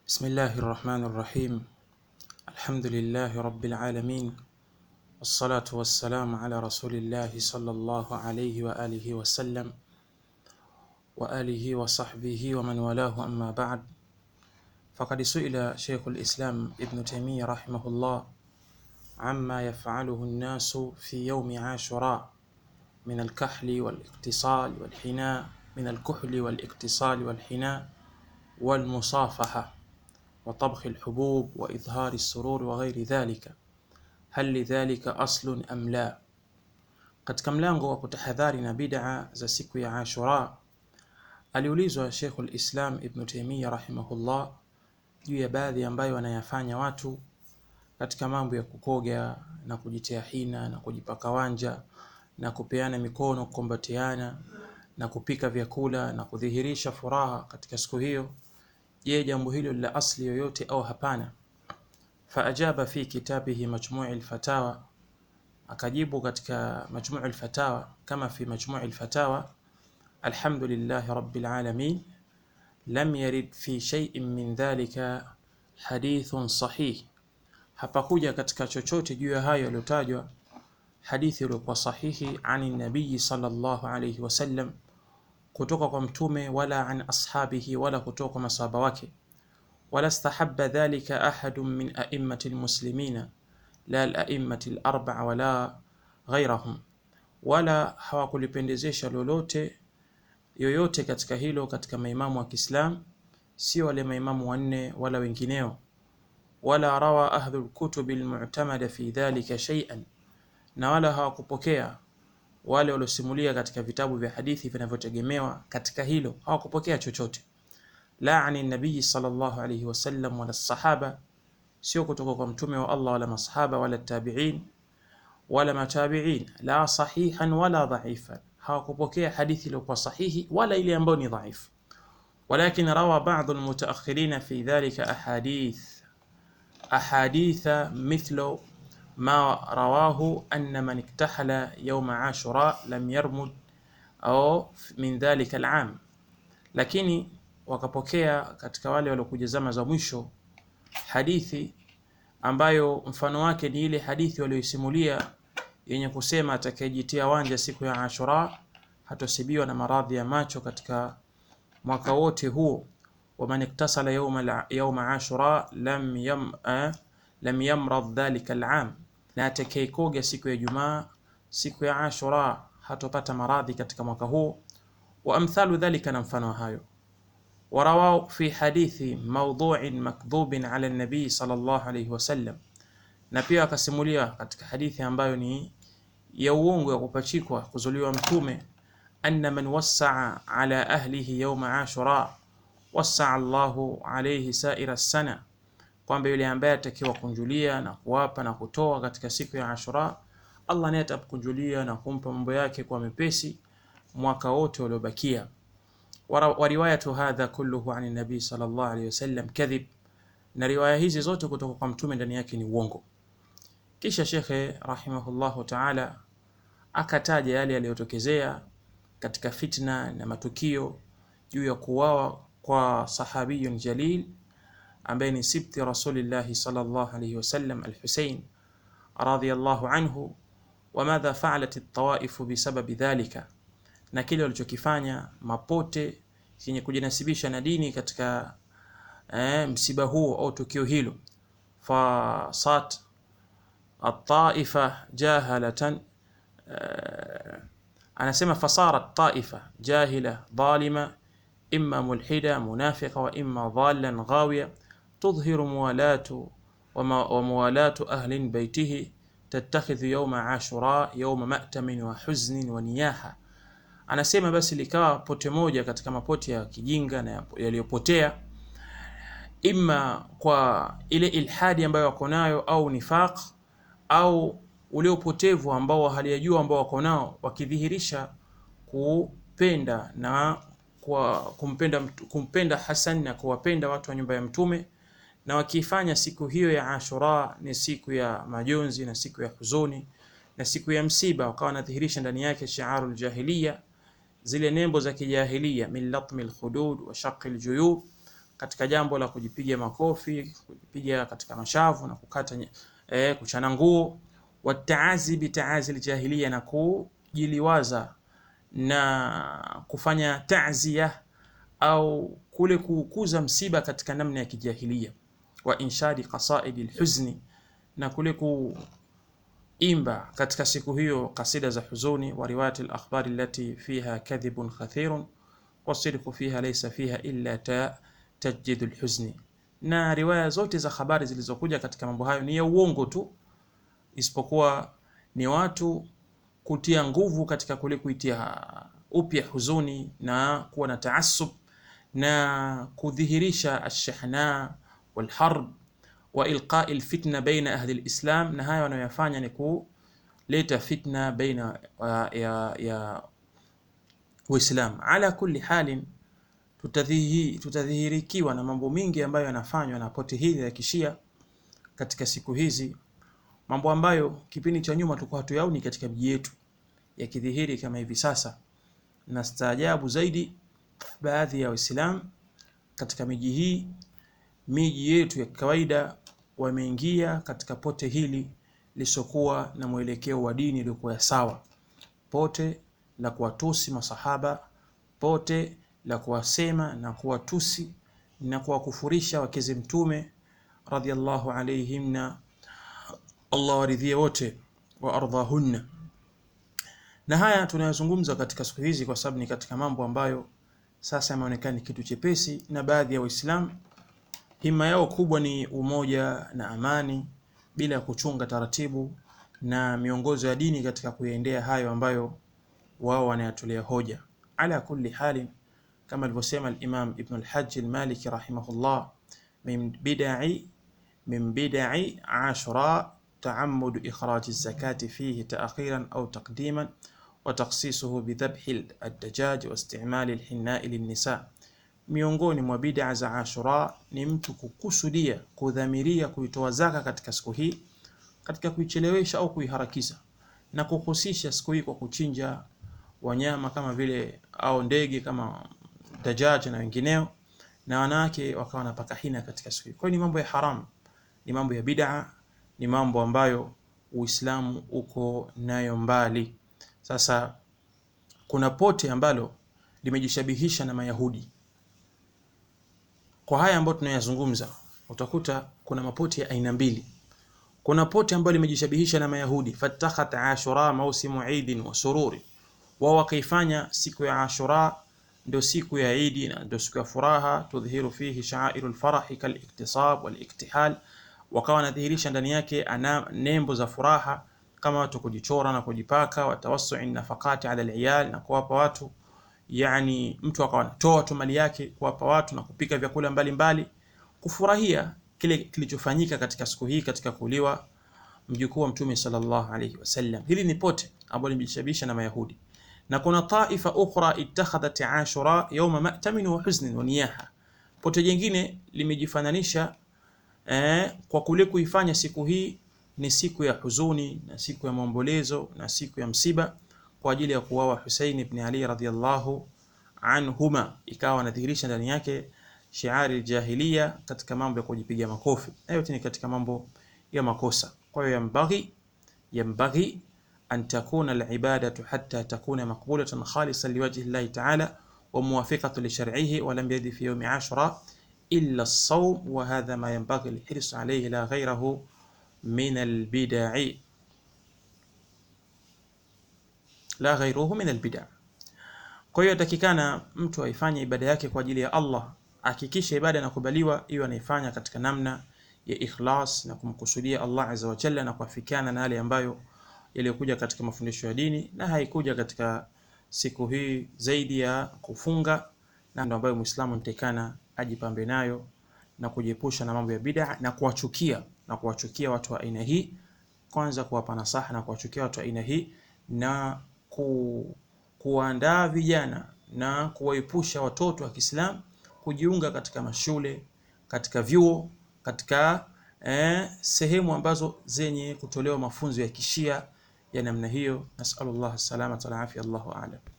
بسم الله الرحمن الرحيم الحمد لله رب العالمين والصلاة والسلام على رسول الله صلى الله عليه وآله وسلم وآله وصحبه ومن والاه أما بعد فقد سئل شيخ الإسلام ابن تيمية رحمه الله عما يفعله الناس في يوم عاشوراء من الكحل والاقتصال والحناء من الكحل والاقتصال والحناء والمصافحة وطبخ الحبوب وإظهار السرور وغير ذلك هل lidhalika aslun am la katika mlango wa kutahadhari na bid'a za siku ya Ashura aliulizwa Sheikhul Islam Ibn Taymiyyah rahimahullah juu ya baadhi ambayo wanayafanya watu katika mambo ya kukoga na kujitia hina na kujipaka wanja na kupeana mikono kukumbatiana na kupika vyakula na kudhihirisha furaha katika siku hiyo je jambo hilo la asli yoyote au hapana faajaba fi kitabihi majmui lfatawa akajibu katika majmui lfatawa kama fi majmui lfatawa alhamdulillahi rabbil alamin lam yarid fi shay'in min dhalika hadithun sahih hapakuja katika chochote juu ya hayo yaliyotajwa hadithi iliyokuwa sahihi ani nabii sallallahu alayhi wasallam kutoka kwa mtume wala an ashabihi wala kutoka kwa masahaba wake ولا استحب ذلك أحد من أئمة المسلمين لا الأئمة الأربع ولا غيرهم wala hawakulipendezesha lolote yoyote katika hilo katika maimamu wa Kiislam sio wale maimamu wanne wala wengineo wala rawa ahlu lkutubi lmu'tamada fi dhalika shay'an na wala hawakupokea wale waliosimulia katika vitabu vya hadithi vinavyotegemewa katika hilo hawakupokea chochote la ani nabii sallallahu alayhi wasallam wala sahaba, sio kutoka kwa mtume wa Allah wala masahaba wala tabi'in wala matabi'in, la sahihan wala dhaifan, hawakupokea hadithi iliyokuwa sahihi wala ile ambayo ni dhaifu. Walakin rawa ba'd almutaakhirin fi dhalika ahadith ahaditha mithlu ma rawahu anna man iktahala yawma ashura lam yarmud au min dhalika al'am, lakini wakapokea katika wale waliokuja zama za mwisho hadithi ambayo mfano wake ni ile hadithi walioisimulia yenye kusema atakayejitia wanja siku ya Ashura hatosibiwa na maradhi ya macho katika mwaka wote huo. waman iktasala yawma yawma ashura lam yam eh, lam yamrad dhalika al'am, na atakayekoga siku ya Jumaa siku ya Ashura hatopata maradhi katika mwaka huo. wa amthalu dhalika, na mfano hayo ورواه في حديث موضوع مكذوب على النبي صلى الله عليه وسلم na pia akasimulia katika hadithi ambayo ni ya uongo ya kupachikwa kuzuliwa mtume anna man wassaa ala ahlihi yawma ashura wassaa Allahu alayhi saira sana, kwamba yule ambaye atakiwa kunjulia na kuwapa na kutoa katika siku ya Ashura, Allah naye atakunjulia na kumpa mambo yake kwa mepesi mwaka wote uliobakia. Wariwayatu hadha kulluhu ani nabii sallallahu alayhi wasallam kadhib, na riwaya hizi zote kutoka kwa mtume ndani yake ni uongo. Kisha shekhe rahimahullahu taala akataja yale yaliyotokezea katika fitna na matukio juu ya kuuawa kwa sahabiyun jalil ambaye ni sibti rasulillahi sallallahu alayhi wasallam Alhusein radhiyallahu anhu, wa madha faalat at-tawaifu bisababi dhalika na kile walichokifanya mapote yenye kujinasibisha na dini katika eh, msiba huo au tukio hilo. Fasat at-taifa jahalatan eh, anasema fasarat taifa jahila dhalima imma mulhida munafiqa wa imma dhallan ghawiya tudhiru muwalatu wa muwalatu ahli baitihi tattakhidhu yawma ashura yawma ma'tamin wa huznin wa niyaha Anasema basi likawa pote moja katika mapote ya kijinga na yaliyopotea, imma kwa ile ilhadi ambayo wako nayo au nifaq au ule upotevu ambao haliyajua ambao wako nao, wakidhihirisha kupenda na kwa kumpenda, kumpenda Hasan na kuwapenda watu wa nyumba ya Mtume, na wakifanya siku hiyo ya Ashura ni siku ya majonzi na siku ya huzuni na siku ya msiba, wakawa wanadhihirisha ndani yake shiarul jahiliya zile nembo za kijahilia min latmi lkhudud wa shaqi ljuyub, katika jambo la kujipiga makofi, kujipiga katika mashavu na kukata nye- eh, kuchana nguo, wataazi bitaazi aljahiliya, na kujiliwaza na kufanya ta'ziya au kule kukuza msiba katika namna ya kijahilia, wa inshadi qasaidi alhuzni, na kule kuimba katika siku hiyo kasida za huzuni, wa riwayati alakhbari allati fiha kadhibun kathirun wasidqu fiha laysa fiha illa ta tajdidu alhuzni, na riwaya zote za habari zilizokuja katika mambo hayo ni ya uongo tu, isipokuwa ni watu kutia nguvu katika kule kuitia upya huzuni na kuwa na taasub na kudhihirisha alshahna walharb wa ilqai alfitna baina ahli alislam, na haya wanayoyafanya ni kuleta fitna baina ya, ya, ya Uislam. Ala kulli halin, tutadhihi- tutadhihirikiwa na mambo mingi ambayo yanafanywa na pote hili la kishia katika siku hizi, mambo ambayo kipindi cha nyuma tulikuwa hatuyaoni katika miji yetu yakidhihiri kama hivi sasa, na staajabu zaidi, baadhi ya Waislamu katika miji hii, miji yetu ya kawaida, wameingia katika pote hili lisokuwa na mwelekeo wa dini uliokuwa ya sawa, pote la kuwatusi masahaba, pote la kuwasema na kuwatusi na kuwakufurisha wakeze Mtume radhiallahu alaihim, na Allah waridhie wote wa ardhahunna. Na haya tunayozungumza katika siku hizi kwa sababu ni katika mambo ambayo sasa yameonekana ni kitu chepesi, na baadhi ya Waislamu hima yao kubwa ni umoja na amani, bila ya kuchunga taratibu na miongozo ya dini katika kuyaendea hayo ambayo wao wanayatolea hoja. Ala kulli halin, kama alivyosema al-Imam Ibn al-Hajj al-Maliki rahimahullah, min bidai min bidai ashura taammud ikhraj az-zakati fihi ta'khiran au taqdiman wa takhsisuhu bidhabhi ad-dajaj wa istimali al-hinna'i lin-nisa, miongoni mwa bid'a za Ashura ni mtu kukusudia kudhamiria kuitoa zaka katika siku hii katika kuichelewesha au kuiharakisha na kuhusisha siku hii kwa kuchinja wanyama kama vile au ndege kama dajaj na wengineo, na wanawake wakawa wanapaka hina katika siku hii. Kwa hiyo ni mambo ya haramu, ni mambo ya bid'a, ni mambo ambayo Uislamu uko nayo mbali. Sasa kuna pote ambalo limejishabihisha na Mayahudi. Kwa haya ambayo tunayazungumza, utakuta kuna mapote ya aina mbili. Kuna pote ambalo limejishabihisha na Mayahudi, fatakhat ashura mausimu idin wa sururi, wao wakaifanya siku ya Ashura ndio siku ya Idi na ndio siku ya furaha, tudhihiru fihi sha'airu lfarahi kaliktisab waliktihal, wakawa wanadhihirisha ndani yake ana nembo za furaha kama watu kujichora na kujipaka, watawasui nafakati ala aliyal, na kuwapa watu yani, mtu akawa anatoa tu mali yake kuwapa watu na kupika vyakula mbalimbali mbali, kufurahia kile kilichofanyika katika siku hii katika kuuliwa mjukuu wa Mtume sallallahu alayhi wasallam. Hili ni pote ambalo limejishabisha na Mayahudi na kuna taifa ukhra ittakhadhat ashura yawma ma'tamin wa huznin wa niyaha, pote jingine limejifananisha eh, kwa kule kuifanya siku hii ni siku ya huzuni na siku ya maombolezo na siku ya msiba kwa ajili ya kuwawa Husaini ibn Ali radhiyallahu anhuma, ikawa anadhihirisha ndani yake shiari jahiliya katika mambo ya kujipiga makofi. Hayo yote ni katika mambo ya makosa. Kwa hiyo yambaghi yambaghi an takuna alibadatu hatta takuna maqbulatan khalisan liwajhi llahi ta'ala wa muwafiqatan li shar'ihi wa lam yadi fi yawmi ashura illa as-sawm wa hadha ma yanbaghi al-hirs alayhi la ghayrahu min al-bid'i la ghayruhu min al-bid'a. Kwa hiyo takikana mtu aifanye ibada yake kwa ajili ya Allah, hakikisha ibada inakubaliwa iwe anaifanya katika namna ya ikhlas na kumkusudia Allah azza wa jalla na kuafikiana na yale ambayo yaliyokuja katika mafundisho ya dini na haikuja katika siku hii zaidi ya kufunga, na ndio ambayo Muislamu anatakana ajipambe nayo na kujiepusha na mambo ya bid'a na kuwachukia na kuwachukia watu wa aina hii, kwanza kuwapa nasaha na kuwachukia watu wa aina hii na ku, kuandaa vijana na kuwaepusha watoto wa Kiislamu kujiunga katika mashule, katika vyuo, katika eh, sehemu ambazo zenye kutolewa mafunzo ya kishia ya namna hiyo. Nasallallahu salamata wal afia, Allahu a'lam.